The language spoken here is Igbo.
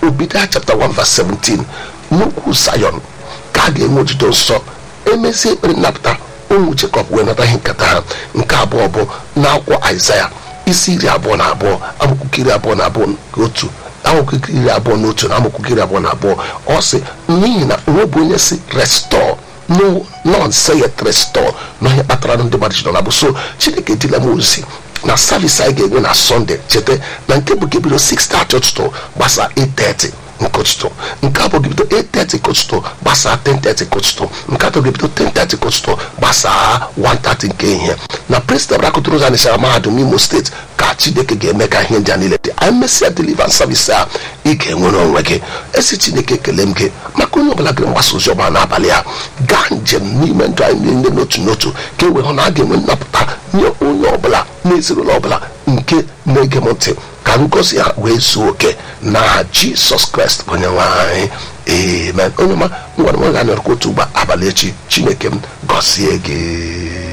obidia chapter 1 verse 17 n'ukwu sayon ka a ga-enwe ojudo nsọ emezie ekpere nnapụta ụmụ jekọb wee nata ihe nketa ha nke abụọ bụ n'akwụkwọ aịzaya isi iri abụọ na abụọ amakwụkwọ iri abụọ na abụọ na otu amakwụkwọ iri abụọ na otu na amakwụkwọ iri abụọ na abụọ ọ sị n'ihi na onwe bụ onye si restọ no non sayet restọ na ihe kpatara ndị mmadụ ji nọ na bụ so chineke dịla m ozi na savis anyị ga-enwe na sọnde cheta na nke bụ gebido 6:30 ụtụtụ gbasa 8:30 nke ụtụtụ nke abụọ gebido 8:30 nke ụtụtụ gbasaa 10:30 nke ụtụtụ nke atọ gebido 10:30 nke ụtụtụ gbasaa 1:30 nke ihe na president rakụtụrụ ụzọ anịsara mahadum imo steeti ka chineke ga-eme ka ihe ndị a niile dị anyị mesịa deliverance service a ị ga-enwere onwe gị esi chineke ekele m gị maka onye ọbụla gịrị mgbasa ozi ọma n'abalị a gaa njem n'ime ndụ anyị niile n'otu n'otu ka e wee hụ na a ga-enwe nnapụta nye onye ọbụla na ezinụlọ ọbụla nke na-ege m ntị ka ngozi ha wee zuo oke na jisọs kraịst onye nwe anyị amen onye ọma ngwara nwe ga-anọrọkwa otu ugbo abalị echi chineke m gọzie gị